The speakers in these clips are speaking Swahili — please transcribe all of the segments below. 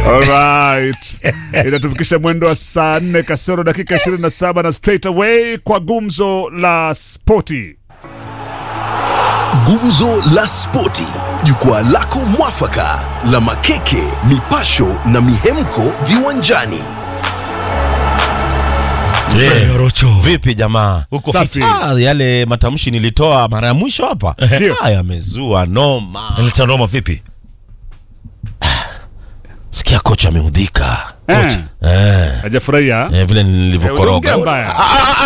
Alright. Inatufikisha mwendo wa saa 4 kasoro dakika 27 na straight away kwa gumzo la spoti. Gumzo la Spoti, jukwaa lako mwafaka la makeke, mipasho na mihemko viwanjani. Yeah. Rocho. Vipi jamaa? Uko Safi. fiti. Ah, yale matamshi nilitoa mara ya mwisho hapa Ndio. ah, yamezua noma. Nileta noma vipi? Sikia kocha ameudhika Eh, eh, hajafurahia. eh, vile Eh, nilivyokoroga. uliongea mbaya.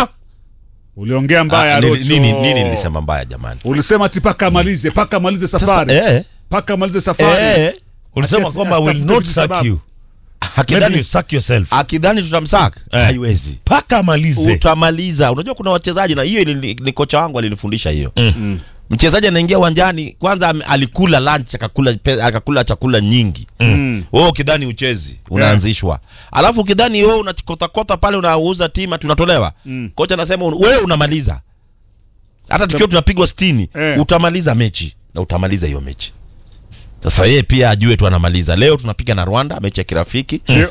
Uliongea mbaya Ah, nini, Rocho. nini, nini nilisema mbaya jamani? Ulisema ati paka amalize, paka amalize Sasa, safari. eh, Paka amalize safari. eh, Ulisema Ati- kwamba I will asitafute not sababu. sack you. Maybe akidhani you sack yourself. akidhani tutamsaka Eh. haiwezi. Paka amalize. Utamaliza. Unajua kuna wachezaji na hiyo ni, ni kocha wangu alinifundisha hiyo. Mm. Mchezaji anaingia uwanjani kwanza ame- alikula lunch akakula pe- akakula chakula nyingi. Mm. wewe ukidhani uchezi unaanzishwa alafu ukidhani wewe unakotakota pale unauza tima tunatolewa Mm. kocha anasema un- wewe unamaliza hata tukiwa tunapigwa sitini Eh. utamaliza mechi na utamaliza hiyo mechi sasa yeye pia ajue tu anamaliza leo tunapiga na rwanda mechi ya kirafiki Ndio.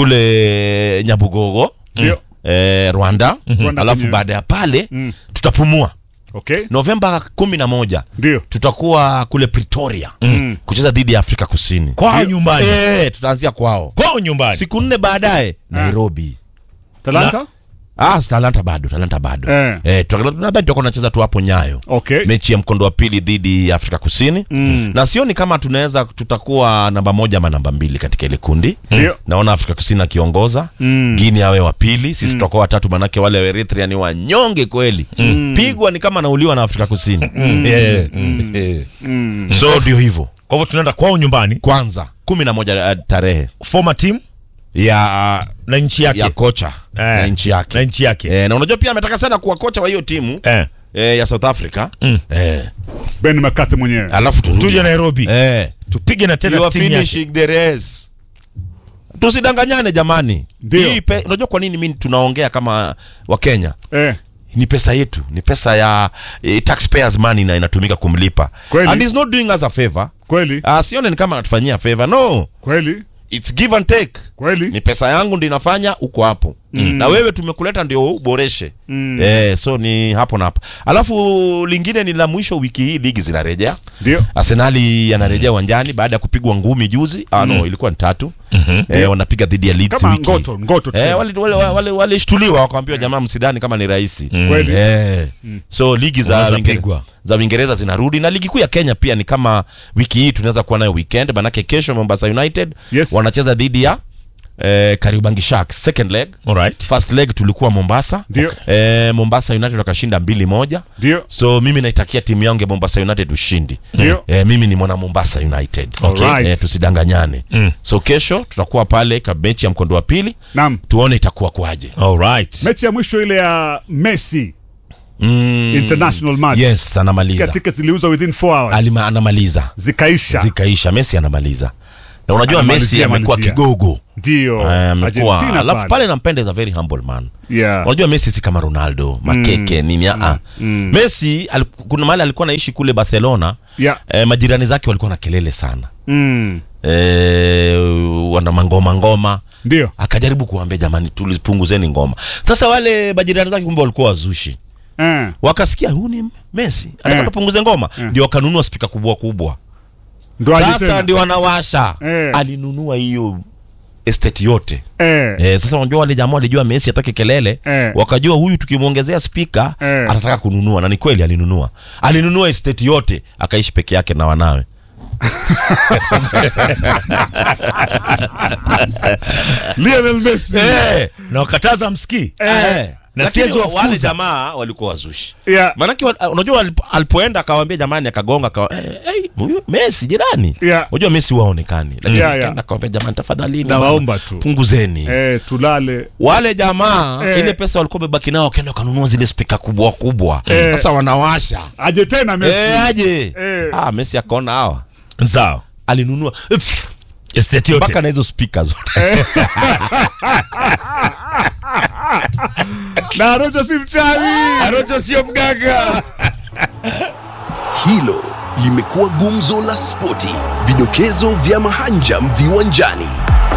kule nyabugogo Ndio. eh, rwanda Rwanda alafu kwenye- baada ya pale Mm. tutapumua Okay. novemba kumi na moja Ndio. tutakuwa kule pretoria Mm. kucheza dhidi ya afrika kusini Kwao nyumbani. eh, tutaanzia kwao Kwao nyumbani. siku nne baadaye nairobi Talanta? ah, talanta bado talanta bado Eh. eh, tuta- nadhani tutakuwa tunacheza tu hapo nyayo Okay. mechi ya mkondo wa pili dhidi ya afrika kusini Mm. na sioni kama tunaweza tutakuwa namba moja ama namba mbili katika ile kundi Ndio. naona afrika kusini akiongoza Mm. gini awe wa pili sisi tutakuwa watatu manake wale wa eritrea ni wanyonge kweli pigwa ni kama nauliwa na afrika kusini Eh, eh. Mm. so ndio hivyo Kwa hivyo tunaenda kwao nyumbani. kwanza kumi na moja eh, tarehe Former team ya na nchi yake. ya kocha Eh, na nchi yake Na nchi yake. Eh, na unajua pia ametaka sana kuwa kocha wa hiyo timu Eh. eh, ya South Africa Mm. eh, Ben Makate mwenyewe. alafu turudi. Tuje Nairobi. eh, Tupige na you tena are timu yake. finishing the race. Tusidanganyane jamani. Ndio. Hii pe, unajua kwa nini mimi tunaongea kama Wakenya? Eh. Ni pesa yetu, ni pesa ya eh, taxpayers money na inatumika kumlipa. Kweli. And he's not doing us a favor. Kweli. Ah, sione ni kama anatufanyia favor. No, Kweli. it's give and take. Kweli. Ni pesa yangu ndio inafanya uko hapo. Na wewe tumekuleta ndio uboreshe. Mm. Eh, so ni hapo na hapo. Alafu lingine ni la mwisho wiki hii ligi zinarejea. Ndio. Arsenali anarejea uwanjani baada ya kupigwa ngumi juzi. Ah, no, ilikuwa ni tatu. Eh, wanapiga dhidi ya Leeds Kama wiki. ngoto, ngoto tu. Eh, wale wale wale walishtuliwa wakaambiwa jamaa msidhani kama ni rahisi. Kweli. Eh. So ligi za Unaweza Uingere- pigwa. za Uingereza zinarudi na ligi kuu ya Kenya pia ni kama wiki hii tunaweza kuwa nayo weekend manake kesho Mombasa United Yes. wanacheza dhidi ya eh, Kariobangi Sharks second leg. All right. First leg tulikuwa Mombasa. Ndio. Eh, Mombasa United wakashinda mbili moja. Ndio. So mimi naitakia timu yangu ya Mombasa United ushindi. Ndio. Eh, mimi ni mwana Mombasa United. Okay. Alright. Eh, tusidanganyane. Mm. So kesho tutakuwa pale kwa mechi ya mkondo wa pili Naam. tuone itakuwa kwaje. All right. Mechi ya mwisho ile ya Messi Mm. international match. Yes, anamaliza. Sika tickets ziliuzwa within 4 hours. Alima, anamaliza. Zikaisha. Zikaisha. Messi anamaliza. Na unajua Messi Anamalizia, amekuwa malizia. kigogo. Ndio. Eh, amekuwa Argentina alafu pale. pale nampenda is a very humble man. Yeah. Unajua Messi si kama Ronaldo, makeke nini a. Messi al, kuna mahali alikuwa anaishi kule Barcelona. Yeah. Eh, majirani zake walikuwa na kelele sana. Mm. Eh, wana mangoma ngoma. Ndio. Akajaribu kuambia jamani, tulipunguzeni ngoma. Sasa wale majirani zake kumbe walikuwa wazushi. Eh. Wakasikia huyu ni Messi, anataka Eh. tupunguze ngoma, Eh. ndio wakanunua spika kubwa kubwa. Ndo aje Sasa tena. ndio wanawasha. Eh. Alinunua hiyo estate yote. Eh. Eh, sasa unajua wale jamaa walijua Messi atake kelele Eh. wakajua huyu tukimwongezea spika Eh. atataka kununua, na ni kweli alinunua. Alinunua estate yote akaishi peke yake na wanawe. Lionel Messi. Eh. Na wakataza msikii. Eh. Na Lakini siwezi wafukuza. wale jamaa walikuwa wazushi. Yeah. Maanake wa- unajua alipo- alipoenda akawaambia jamani, akagonga akawa eh, hey, huyu Messi jirani. Yeah. Unajua Messi waonekani, lakini Yeah, akaenda yeah. akawaambia jamani, tafadhali Nawaomba tu. punguzeni. Eh, tulale. Wale jamaa Eh. ile pesa walikuwa wamebaki nao wakaenda wakanunua zile spika kubwa kubwa. Eh. Sasa wanawasha. Aje tena Messi. Eh, aje. Eh. Ah, Messi akaona hawa. Sawa. Alinunua pff, Estate yote. mpaka na hizo spika zote. Na Rojo si mchawi. Arocho sio mganga. Hilo limekuwa gumzo la spoti, vidokezo vya mahanjam viwanjani.